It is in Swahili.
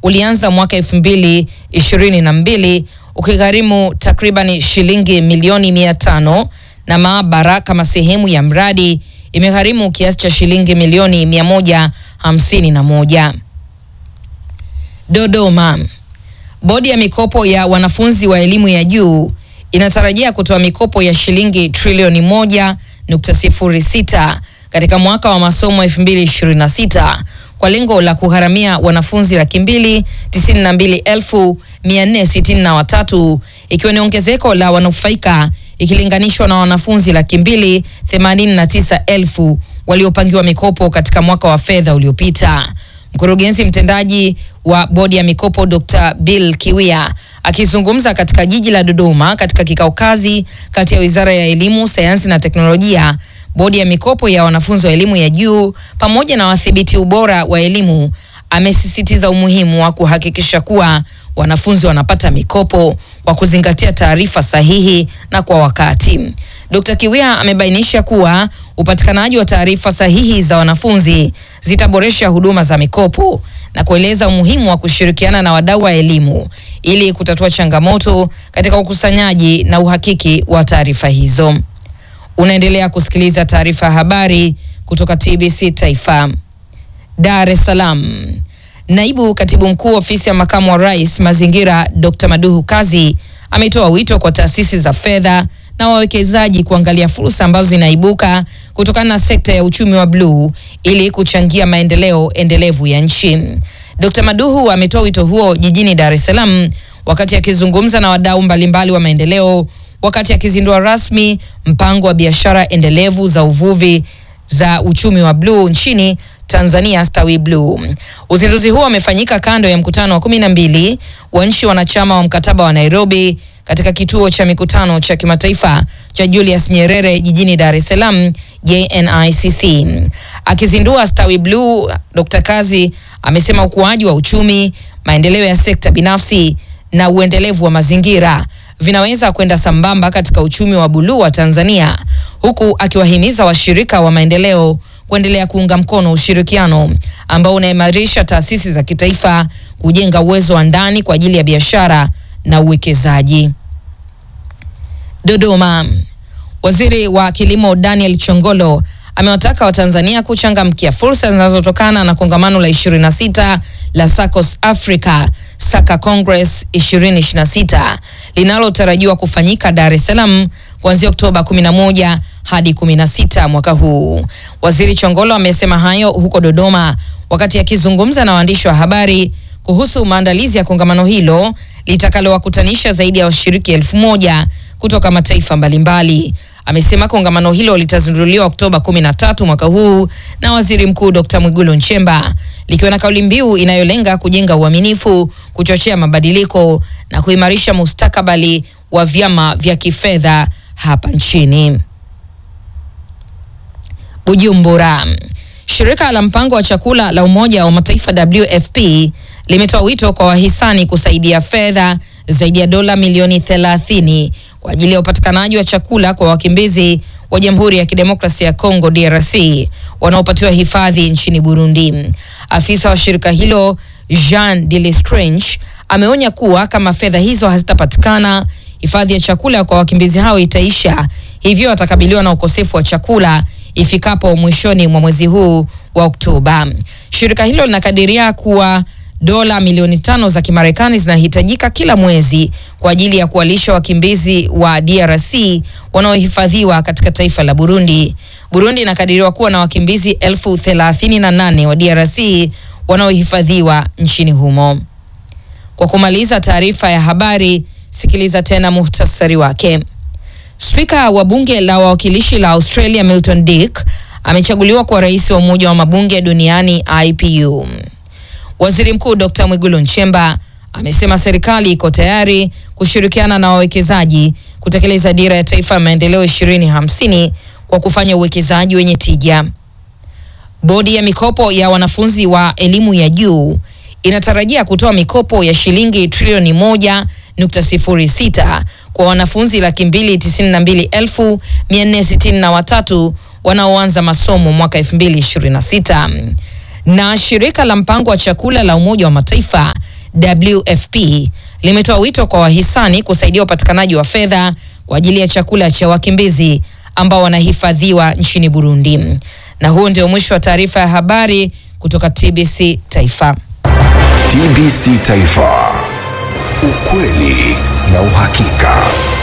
ulianza mwaka elfu mbili ishirini na mbili ukigharimu takriban shilingi milioni mia tano na maabara kama sehemu ya mradi imegharimu kiasi cha shilingi milioni mia moja hamsini na moja. Dodoma. Bodi ya mikopo ya wanafunzi wa elimu ya juu inatarajia kutoa mikopo ya shilingi trilioni moja nukta sifuri sita katika mwaka wa masomo 2026 kwa lengo la kugharamia wanafunzi laki mbili tisini na mbili elfu mia nne sitini na watatu ikiwa ni ongezeko la wanufaika ikilinganishwa na wanafunzi laki mbili themanini na tisa elfu waliopangiwa mikopo katika mwaka wa fedha uliopita. Mkurugenzi mtendaji wa bodi ya mikopo Dr. Bill Kiwia akizungumza katika jiji la Dodoma katika kikao kazi kati ya Wizara ya Elimu, Sayansi na Teknolojia, bodi ya mikopo ya wanafunzi wa elimu ya juu pamoja na wadhibiti ubora wa elimu, amesisitiza umuhimu wa kuhakikisha kuwa wanafunzi wanapata mikopo kwa kuzingatia taarifa sahihi na kwa wakati. Dr. Kiwia amebainisha kuwa upatikanaji wa taarifa sahihi za wanafunzi zitaboresha huduma za mikopo na kueleza umuhimu wa kushirikiana na wadau wa elimu ili kutatua changamoto katika ukusanyaji na uhakiki wa taarifa hizo. Unaendelea kusikiliza taarifa ya habari kutoka TBC Taifa. Dar es Salaam. Naibu Katibu Mkuu Ofisi ya Makamu wa Rais Mazingira, Dr. Maduhu Kazi ametoa wito kwa taasisi za fedha na wawekezaji kuangalia fursa ambazo zinaibuka kutokana na sekta ya uchumi wa bluu ili kuchangia maendeleo endelevu ya nchi. Dr. Maduhu ametoa wito huo jijini Dar es Salaam wakati akizungumza na wadau mbalimbali wa maendeleo wakati akizindua rasmi mpango wa biashara endelevu za uvuvi za uchumi wa bluu nchini Tanzania Stawi Bluu. Uzinduzi huo umefanyika kando ya mkutano wa kumi na mbili wa nchi wanachama wa mkataba wa Nairobi katika kituo cha mikutano cha kimataifa cha Julius Nyerere jijini Dar es Salaam JNICC. Akizindua Stawi Bluu, Dr. Kazi amesema ukuaji wa uchumi, maendeleo ya sekta binafsi na uendelevu wa mazingira vinaweza kwenda sambamba katika uchumi wa buluu wa Tanzania, huku akiwahimiza washirika wa maendeleo kuendelea kuunga mkono ushirikiano ambao unaimarisha taasisi za kitaifa kujenga uwezo wa ndani kwa ajili ya biashara na uwekezaji. Dodoma. Waziri wa Kilimo Daniel Chongolo amewataka Watanzania kuchangamkia fursa zinazotokana na kongamano la 26 la SACCOS Africa Saka Congress 2026 linalotarajiwa kufanyika Dar es Salaam kuanzia Oktoba 11 hadi 16 mwaka huu. Waziri Chongolo amesema hayo huko Dodoma wakati akizungumza na waandishi wa habari kuhusu maandalizi ya kongamano hilo litakalowakutanisha zaidi ya washiriki elfu moja kutoka mataifa mbalimbali. Amesema kongamano hilo litazinduliwa Oktoba 13 mwaka huu na Waziri Mkuu Dr. Mwigulu Nchemba likiwa na kauli mbiu inayolenga kujenga uaminifu, kuchochea mabadiliko na kuimarisha mustakabali wa vyama vya kifedha hapa nchini. Bujumbura. Shirika la mpango wa chakula la Umoja wa Mataifa WFP limetoa wito kwa wahisani kusaidia fedha zaidi ya dola milioni 30 kwa ajili ya upatikanaji wa chakula kwa wakimbizi wa Jamhuri ya Kidemokrasia ya Kongo DRC wanaopatiwa hifadhi nchini Burundi. Afisa wa shirika hilo Jean de Lestrange ameonya kuwa kama fedha hizo hazitapatikana, hifadhi ya chakula kwa wakimbizi hao itaisha, hivyo watakabiliwa na ukosefu wa chakula ifikapo mwishoni mwa mwezi huu wa Oktoba. Shirika hilo linakadiria kuwa dola milioni tano za Kimarekani zinahitajika kila mwezi kwa ajili ya kuwalisha wakimbizi wa DRC wanaohifadhiwa katika taifa la Burundi. Burundi inakadiriwa kuwa na wakimbizi elfu thelathini na nane wa DRC wanaohifadhiwa nchini humo. Kwa kumaliza taarifa ya habari, sikiliza tena muhtasari wake. Spika wa bunge la wawakilishi la Australia Milton Dick amechaguliwa kuwa rais wa umoja wa mabunge duniani IPU. Waziri Mkuu Dr. Mwigulu Nchemba amesema serikali iko tayari kushirikiana na wawekezaji kutekeleza dira ya taifa ya maendeleo 2050 kwa kufanya uwekezaji wenye tija. Bodi ya mikopo ya wanafunzi wa elimu ya juu inatarajia kutoa mikopo ya shilingi trilioni moja nukta sifuri sita kwa wanafunzi laki mbili tisini na mbili elfu mia nne sitini na watatu wanaoanza masomo mwaka 2026 na shirika la mpango wa chakula la Umoja wa Mataifa WFP limetoa wito kwa wahisani kusaidia upatikanaji wa fedha kwa ajili ya chakula cha wakimbizi ambao wanahifadhiwa nchini Burundi. Na huo ndio mwisho wa taarifa ya habari kutoka TBC Taifa. TBC Taifa, ukweli na uhakika.